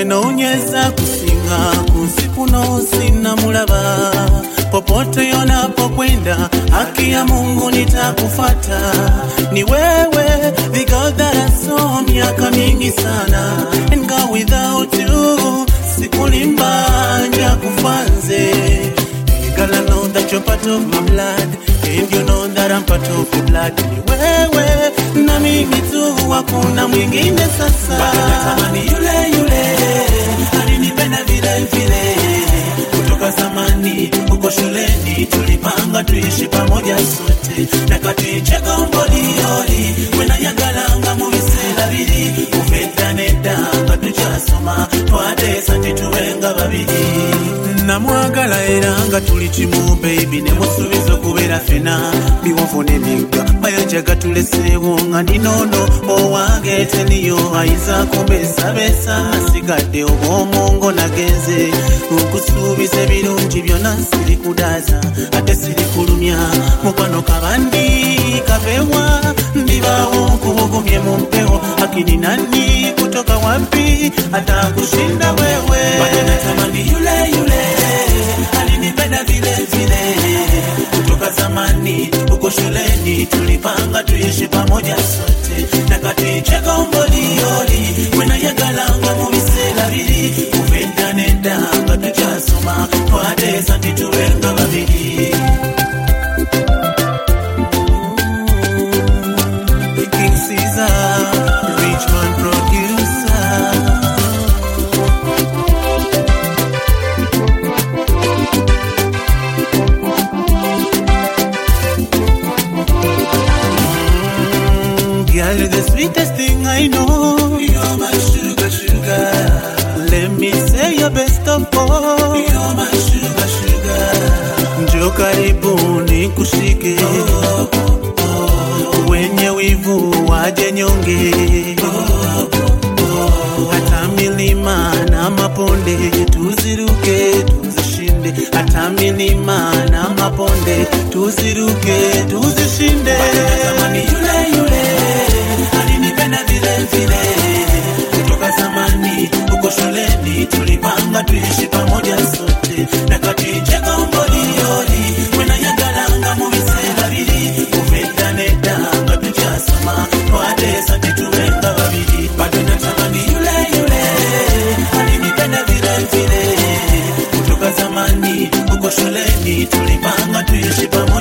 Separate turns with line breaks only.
nonyeza kusinga kunsiku no sina mulaba popote yonapokwenda haki ya mungu nitakufata ni wewe the God that I saw miaka mingi sana and God without you sikulimba nja kufanze Girl, I know that you're part of my blood And you know that I'm part of your blood Ni wewe na mimi tu hakuna mwingine sasa Bado natamani yule yule alinipenda vile vile kutoka zamani uko shuleni tulipanga tuishi pamoja sote nakaticheka mbolioli wenayagalanga mubisera biri kufetanedanga tukyasoma twatesa tituwenga babiri namwagala era nga tuli kimu baby ne musuubiza okubeera fena biwovu n'emigga mayanja gatuleseewo nga ndinoono owange teniyo ayinza kumbeesabeesa asigadde obw'omongo nagenze nkusuubiza ebirungi byonna siri kudaaza ate siri kulumya mukwano kabandi kapewa ndibaawo nkubugumye mu mpewo akini nani kutoka wapi atakushinda wewe Bado natamani yule yule alinipenda vile vile kutoka zamani uko shuleni tulipanga tuishi pamoja sote nakaticheka umbolioli wenayagalanga mu biseera biri kuvendanedanga tukyasoma twatesa tituwenga babiri King Caesar, rich man producer. Girl, you're the sweetest thing I know. You're my sugar, sugar. Let me say your best of all. You're my sugar, sugar. Njoo karibu nikushike. Wenye wivu waje nyonge. Hata milima na maponde tuziruke tuzishinde. Hata milima na maponde tuziruke tuzishinde. Natamani yule yule alinipenda vile vile kutoka zamani uko shuleni tulipanga tuishi pamoja sote nakaticheka umbolioli wenayagalanga mu biseera biri kuvendanedanga tukyasoma twatesa tituwenga babiri bado natamani yule yule alinipenda vile vile kutoka zamani uko shuleni tulipanga tuishi pamoja